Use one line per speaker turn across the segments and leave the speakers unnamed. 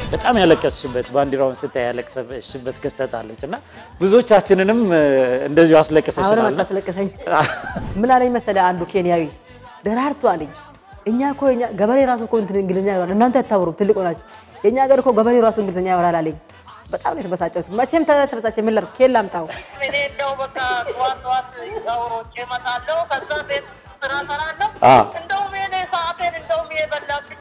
በጣም ያለቀስሽበት ባንዲራውን ስታይ ያለቀስሽበት ክስተት አለች እና ብዙዎቻችንንም እ፣ እንደዚሁ
አሁንም
አስለቅሰሽናል። እና-
አታስለቅሰኝ። ምን አለኝ መሰለህ አንዱ ኬንያዊ ደራርቱ አለኝ። እኛ እኮ እኛ ገበሬ ራሱ እኮ እንትን እንግሊዝኛ ያወራል፣ እናንተ አታወሩም፣ ትልቅ ሆናችሁ። የእኛ ሀገር እኮ ገበሬ ራሱ እንግሊዝኛ ያወራል አለኝ። በጣም ነው የተበሳጨሁት። መቼም ተ- ተበሳጨ። ምን ላድርግ? ኬን ላምጣው?
እኔ እንደው በቃ ጠዋት ጠዋት አውሮቼ እመጣለሁ። ከዛ ቤት ስራ እሰራለሁ።
አ።
እንደውም የኔ ሰዓቴን እንደውም የበላብኝ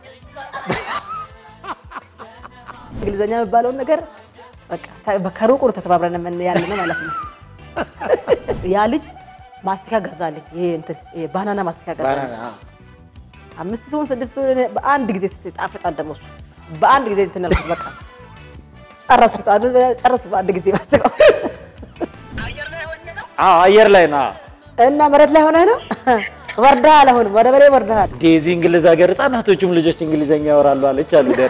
እንግሊዝኛ የሚባለውን ነገር በቃ ተ- ከሩቁ ነው ተከባብረን የምን- ያለ ነው ማለት ነው። ያ ልጅ ማስቲካ ገዛልኝ። ይሄ እንትን ይሄ ባናና ማስቲካ ገዛልኝ።
ባናና፣ አ።
አምስት ትሁን ስድስት ትሁን እኔ በአንድ ጊዜ ጣፍጣል። ደግሞ እሱ በአንድ ጊዜ እንትን አልኩት። በቃ ጨረስኩት። አንዱ ጨረስኩት በአንድ ጊዜ ማስቲካው
አየር ላይ ሆኜ ነው
አዎ አየር ላይ ና
እና መሬት ላይ ሆነህ ነው ወርደሃል። አሁን ወደ በሬ ወርደሃል።
ዴዚ እንግሊዝ ሀገር ህጻናቶቹም ልጆች እንግሊዘኛ ያወራሉ አለች አሉ ደሬ።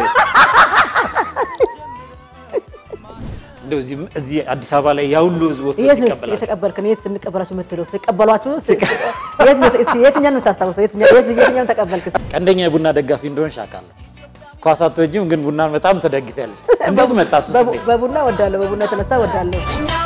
እንደው እዚህ እዚህ አዲስ አበባ ላይ ያ ሁሉ ህዝብ ወጥቶ
የት ነው
ሲቀበላል
የተቀበልክን? የት ስንቀበላችሁ የምትለው ሲቀበሏችሁ የት ነው? እስቲ የትኛውን ነው የምታስታውሰው? የትኛው- የት- የትኛውን ተቀበልክ?
ቀንደኛ የቡና ደጋፊ እንደሆንሽ አውቃለሁ። ኳስ አትወጂም፣ ግን ቡናን በጣም ትደግፊያለሽ። እንዴት መጣ እሱ
በቡ-
ስሜት?
በቡና ወዳለሁ። በቡና የተነሳ ወዳለሁ።
እኛ